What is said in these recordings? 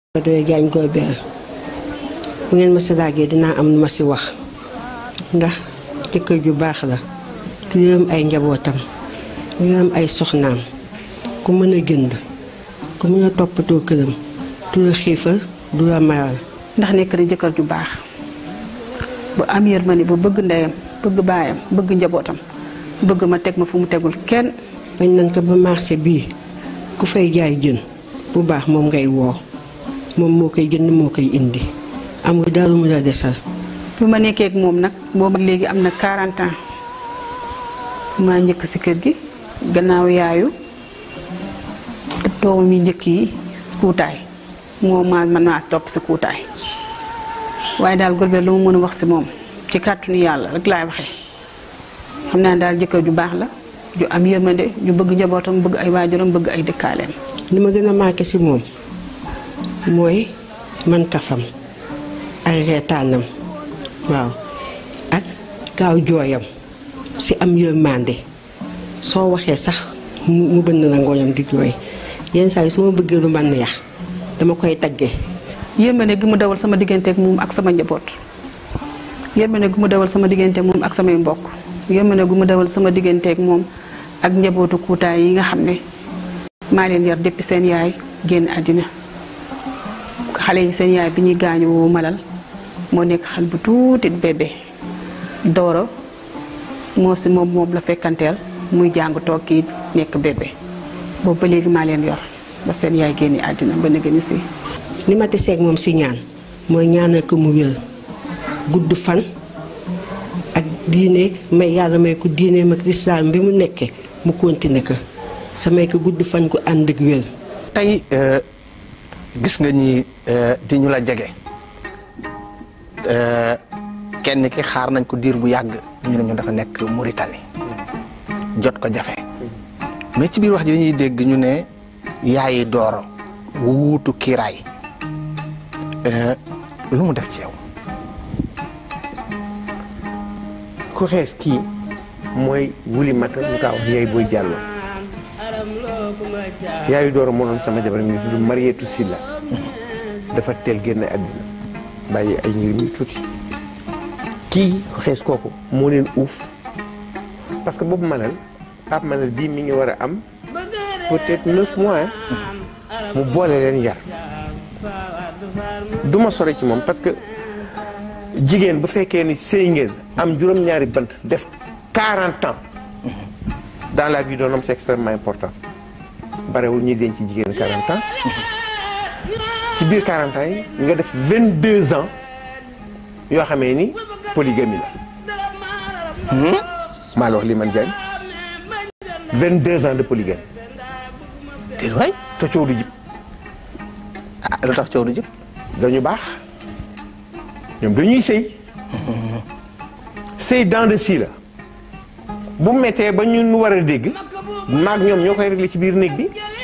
doy jaañ koy beel bu ngeen ma si laajee dinaa am lu ma si wax ndax jëkkër ju baax la ku yërëm ay njabootam yërëm ay soxnaam ku mën a jënd ku mën a toppatoo këram du la xiifal du la maral ndax nekk na jëkkër ju baax bu am yërmande bu bëgg ndeyam bëgg baayam bëgg njabootam bëgg ma teg ma fu mu tegul kenn bañ nañ ko ba marché bii ku fay jaay jën bu baax moom ngay woo moom moo koy jënd moo koy indi amul dara mu la desal bi ma nekkee ak moom nag boobu léegi am na 40 ans maa njëkk si kër gi gannaaw yaayu doomam yi njëkk yi kuutaay moo ma man maa topp si kuutaay waaye daal Golbert lu ma mën a wax si moom ci kàttanu yàlla rek laay waxee xam naa daal jëkkër ju baax la ju am yërmande ju bëgg njabootam bëgg ay waajuram bëgg ay dëkkaaleem li ma gën a marqué ci moom mooy man kafam ak reetaanam waaw ak gaaw jooyam ci am yërmande soo waxee sax mu mu bënn na ngooñam di jooy yenn saa yi su ma bëggee lu ma neex dama koy tagge yërmande gi mu dawal sama digganteeg moom ak sama njaboot yërmande gi mu dawal sama digganteeg moom ak samay mbokk yërmande gu mu dawal sama digganteeg moom ak njabootu kuutaay yi nga xam ne maa leen yar depuis seen yaay génn àddina xale yi seen yaay bi ñuy gaañu woo malal moo nekk xal bu tuuti bébé dooro moo si moom moom la fekkanteel muy jàng toog kii nekk bébé boobu ba léegi maa leen yor ba seen yaay génn àddina ba nga ni si li ma teseeg moom ci ñaan mooy ñaanal ko mu wér gudd fan ak diine may yàlla may ko diine mag lislaam bi mu nekkee mu continuer ko sa may ko gudd fan gu ànd ak wér tey gis nga ñi di ñu la jege kenn ki xaar nañ ko diir bu yàgg ñu ne ñu dafa nekk Mauritanie jot ko jafe mais ci biir wax ji dañuy dégg ñu ne yaayi dooro wuutu kiiraay lu mu def ci yow ku xees kii mooy wuli mata ñu kaa wax yaay booy jàllo yaayu dooro moo doon sama jabar mi tudd Marietu Silla dafa teel génn àddina bàyyi ay njëriñ yu tuuti kii ku xees kooku moo leen uuf parce que boobu malal Pape Malal bii mi ngi war a am peut-être neuf mois mu boole leen yar du ma sore ci moom parce que jigéen bu fekkee ni sëy ngeen am juróom-ñaari bant def 40 ans dans la vie d'un homme c'est extrêmement important barewul ñuy denc ci jigéen 40 ans ci biir 40 ans yi nga def 22 ans yoo xamee ni polygamie la maa la wax li man Diagne 22 ans de polygamie déet waay te coow du jib ah lu tax coow du jëpp dañu baax ñoom dañuy sëy sëy dans de si la bu mettee ba ñu war a dégg maag ñoom ñoo koy réglé ci biir néeg bi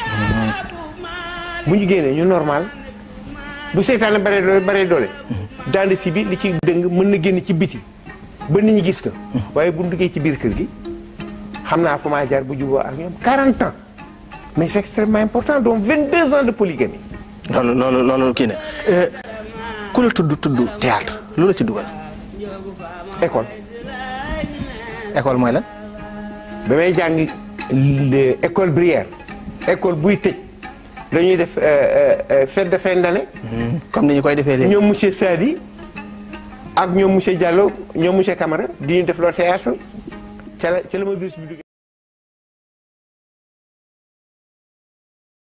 bu ñu génnee ñu normal bu seytaane bare doole bare doole dans de si bi li ci dëng mën na génn ci biti ba nit ñi gis ko waaye bu ñu duggee ci biir kër gi xam naa fu maa jaar bu juboo ak ñoom 40 ans mais c'est extrêmement important donc 22 ans de polygamie loolu loolu loolu kii ne ku la tudd tudd théâtre lu la ci dugal école école mooy lan ba may jàng école Brière école buy tëj dañuy def fête de fin d'année comme ni ñu koy defee léegi ñoom monsieur Sadi ak ñoom monsieur Diallo ñoom monsieur Camara di ñu def loo théâtre ca la ca la ma virus bi duggee